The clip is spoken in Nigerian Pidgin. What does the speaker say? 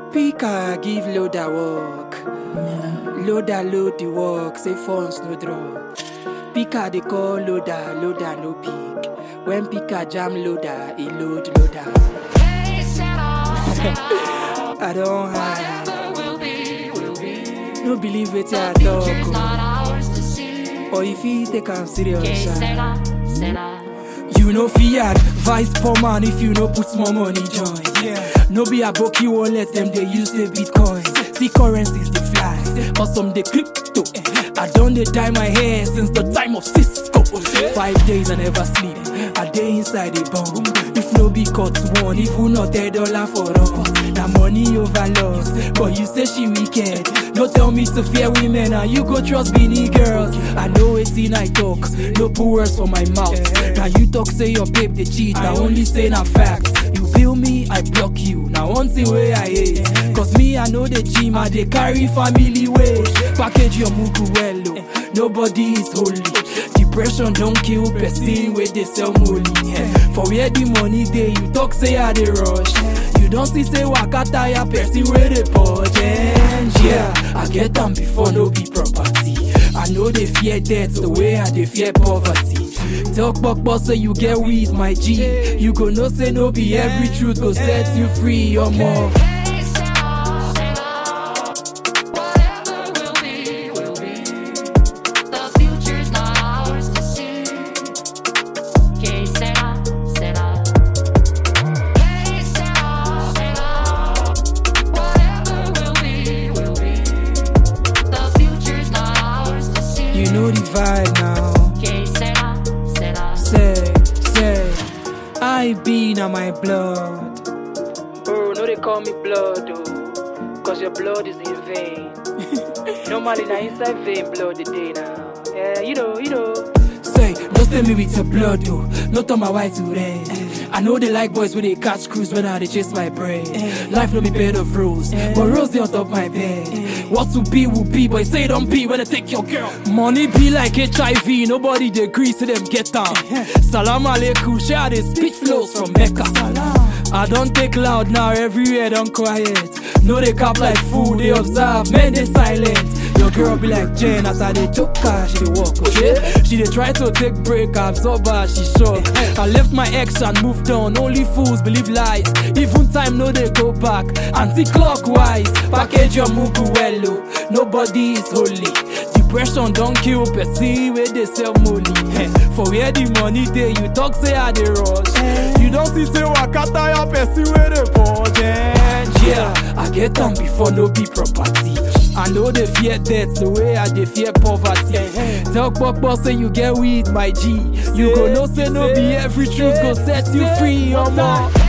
Pika give loader work. Loader load the work, say funds no drop. Pika they call loader, loader no pick. When Pika jam loader, he load loader. I don't hide. No believe it, I talk. oh. Or if he take am serious. ah. You know fiat, vice poor man if you no put small money join. Yeah. No be aboki won't let them they use the bitcoin. See currencies they fly, or some they crypto. I done they dye my hair since the time of Cisco. Five days I never sleep. I day inside the bomb. If no be cut one, if you not a dollar for us. Now money over loss, but you say she wicked. No tell me to fear women, and you go trust Beanie girls. I know it's in I talk, no put words for my mouth. Now you talk say your babe they cheat, I only say na facts. You bill me, I block you. Now one thing way I hate, cause me I know the gym, I they carry family weight. Package your mugu well, oh. nobody is holy. Depression don't kill person where they sell molly. For where the money they you talk say I they rush. You don't see say waka tire person where they budget. Yeah, I get them before no be property. I know they fear death the way I they fear poverty. Talk buck boss say you get weed, my G. You go no say no be every truth go set you free or more. You know the vibe now. Say, say, I be na my blood. Oh, no, they call me blood, oh, cause your blood is in vain. Normally, na inside vein blood the day now. Yeah, you know, you know. Say, don't stay me with your blood, though. No turn my white to red. I know they like boys when they catch cruise when I they chase my brain. Life no be bed of rose, but rose they on top my bed. What to be will be, but say don't be when I take your girl. Money be like HIV, nobody they agree to them get down. Salam alaikum, share the speech flows from Mecca. I don't take loud now, everywhere don't quiet. No they cap like fool, they observe, men they silent. Your girl be like Jen as I dey choke her, she dey walk, okay? She dey try to take break, absorb her, she sure. I left my ex and moved on, only fools believe lies. Even time no they go back, anti-clockwise. Package your mugu well, oh. nobody is holy. Depression don't kill person where they sell molly. Eh, For where the money dey, you talk say I dey rush. You don't see say waka tire person where they budget. Yeah, I get them before no be property. I know they fear death the way I dey fear poverty. Tell Pokpo say you get weed, my G. You go know say no be every truth go set you free, omo.